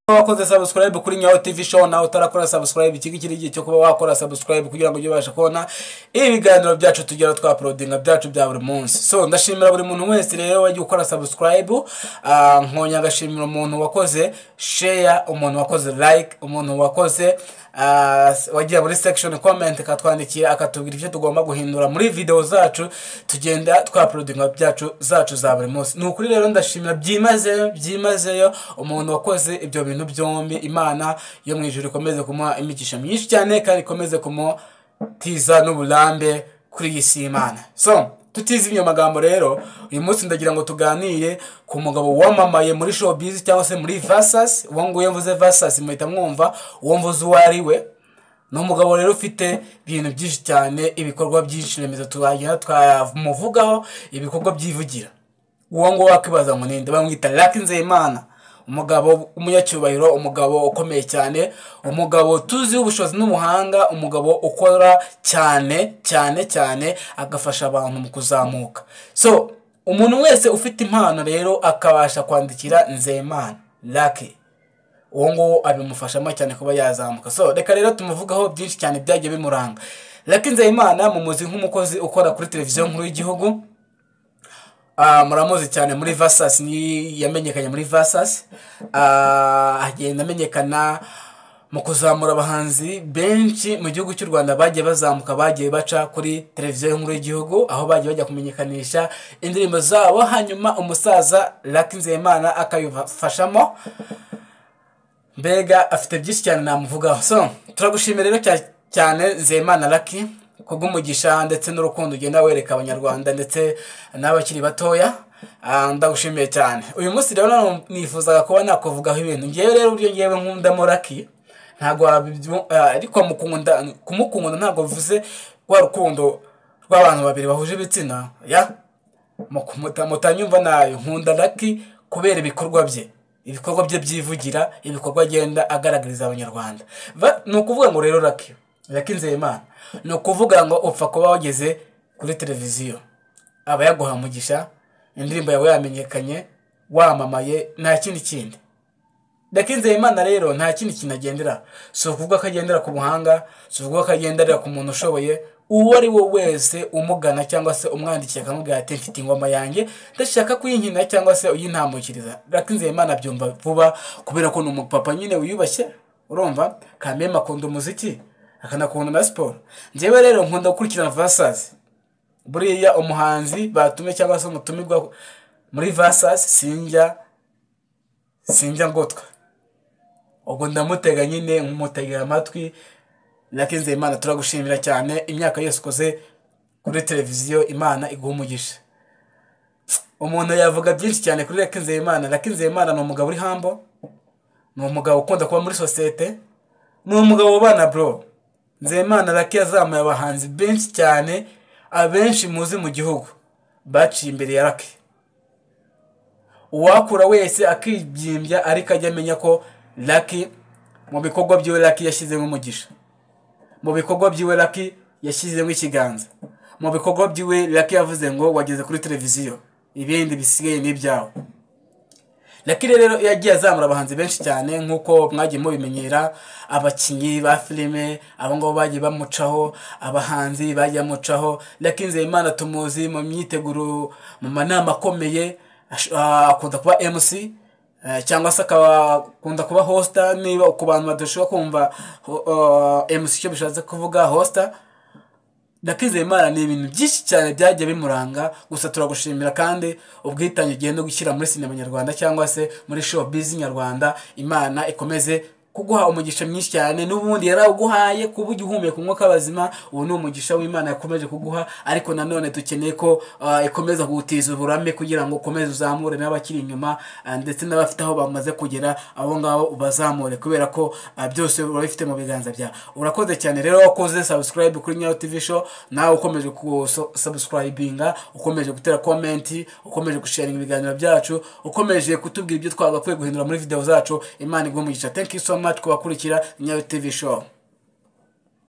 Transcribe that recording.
wakoze subscribe kuri nyawo tv show nawe utarakora subscribe iki ngiki ni igihe cyo kuba wakora subscribe kugira ngo ujye ubasha kubona ibiganiro byacu tugera twaporodinga byacu bya buri munsi so ndashimira buri muntu wese rero wagiye ukora subscribe ah, nkonya agashimira umuntu wakoze share umuntu wakoze like umuntu wakoze ah, wagiye muri section comment akatwandikira akatubwira ibyo tugomba guhindura muri video zacu tugenda twaporodinga byacu zacu za buri munsi ni ukuri rero ndashimira byimazeyo byimazeyo umuntu wakoze ibyo bintu byombi imana yo mu ijuru ikomeze kumuha imigisha myinshi cyane kandi ikomeze kumutiza n'uburambe kuri iyi si y'imana so tutizimye ayo magambo rero uyu munsi ndagira ngo tuganire ku mugabo wamamaye muri showbiz cyangwa se muri vasasi uwo nguwo mvuze vasasi muhita mwumva uwo mvuze uwo ari we ni umugabo rero ufite ibintu byinshi cyane ibikorwa byinshi remezo twagenda twamuvugaho ibikorwa byivugira uwo nguwo wakwibaza ngo ninde bamwita raki nzeyimana umugabo w'umunyacyubahiro umugabo ukomeye cyane umugabo tuziho ubushobozi n'umuhanga umugabo ukora cyane cyane cyane agafasha abantu mu kuzamuka so umuntu wese ufite impano rero akabasha kwandikira nzeyimana raki uwo nguwo abimufashamo cyane kuba yazamuka so reka rero tumuvugaho byinshi cyane byagiye bimuranga raki nzeyimana mumuzi nk'umukozi ukora kuri televiziyo nkuru y'igihugu Ah, muramuzi cyane muri vasasi ni yamenyekanye muri vasasi Ah, agenda amenyekana mu kuzamura abahanzi benshi mu gihugu cy'u rwanda bagiye bazamuka bagiye baca kuri televiziyo nkuru y'igihugu aho bagiye bajya kumenyekanisha indirimbo zabo hanyuma umusaza raki nzeyimana akabifashamo mbega afite byinshi cyane namuvugaho so turagushimira rero cya- cyane nzeyimana raki kubw'umugisha ndetse n'urukundo ugenda wereka abanyarwanda ndetse n'abakiri batoya Ah, ndagushimiye cyane uyu munsi rero nanu- nifuzaga kuba nakuvugaho ibintu ngewe rero uburyo ngewe nkundamo raki ntabwo wabibyu- ah, ariko mukunda kumukunda ntabwo bivuze rwa rukundo rw'abantu babiri bahuje ibitsina ya Muta- mutanyumva nayo nkunda raki kubera ibikorwa bye ibikorwa bye byivugira ibikorwa agenda agaragariza abanyarwanda Va- ni ukuvuga ngo rero raki raki nzeyimana ni ukuvuga ngo upfa kuba wageze kuri televiziyo aba yaguha umugisha indirimbo yawe yamenyekanye wamamaye nta kindi kindi raki nzeyimana rero nta kindi kintu agendera si ukuvuga ko agendera ku buhanga si ukuvuga ko agendera ku muntu ushoboye uwo ari we wese umugana cyangwa se umwandikiye akamubwira ati mfite ingoma yanjye ndashaka kuyinkina cyangwa se uyintambukiriza raki nzeyimana abyumva vuba kubera ko ni umupapa nyine wiyubashye urumva kameme akunda umuziki akanakunda na siporo njyewe rero nkunda gukurikirana vasazi buriya umuhanzi batumye cyangwa se umutumirwa muri vasazi sinjya sinjya ngotwa ubwo ndamutega nyine nkumutegera amatwi Lucky Nzeyimana turagushimira cyane imyaka yose ukoze kuri televiziyo imana iguha umugisha umuntu yavuga byinshi cyane kuri Lucky Nzeyimana Lucky Nzeyimana ni umugabo uri hambo ni umugabo ukunda kuba muri sosiyete ni umugabo ubana bro Nzeyimana Lucky yazamuye abahanzi benshi cyane abenshi muzi mu gihugu baciye imbere ya Lucky uwakura wese akibyimbya ariko ajya amenya ko Lucky mu bikorwa byiwe Lucky yashyizemo umugisha mu bikorwa byiwe Lucky yashyizemo ikiganza mu bikorwa byiwe Lucky yavuze ngo wageze kuri televiziyo ibindi bisigaye ni ibyawe Lucky rero yagiye azamura abahanzi benshi cyane nk'uko mwagiye mubimenyera abakinnyi ba filime abo ngabo bagiye bamucaho abahanzi bagiye bamucaho Lucky Nzeyimana tumuzi mu myiteguro mu manama akomeye ash- ah, akunda kuba MC eh, cyangwa se akaba akunda kuba hosta niba ku bantu badashobora kumva ho- ah, MC icyo bishatse kuvuga hosta Lucky Nzeyimana ni ibintu byinshi cyane byagiye bimuranga gusa turagushimira kandi ubwitange ugenda gushyira muri sinema nyarwanda cyangwa se muri showbiz nyarwanda imana ikomeze kuguha umugisha mwinshi cyane n'ubundi yarawuguhaye kuba ugihumeka umwuka w'abazima ubu ni umugisha w'imana yakomeje kuguha ariko nanone dukeneye ko ah, ikomeza kuwutiza uburame kugira ngo ukomeze uzamure n'abakiri inyuma ah, ndetse n'abafite aho bamaze kugera abo ngabo ubazamure kubera ko ah, byose uba bifite mu biganza byawe urakoze cyane rero wakoze subscribe kuri nyayo tv show nawe ukomeje kusubscribinga ukomeje gutera komenti ukomeje gusharinga ibiganiro byacu ukomeje kutubwira ibyo twagakwiye guhindura muri video zacu imana iguha umugisha thank you so much kubakurikira nyayo tv show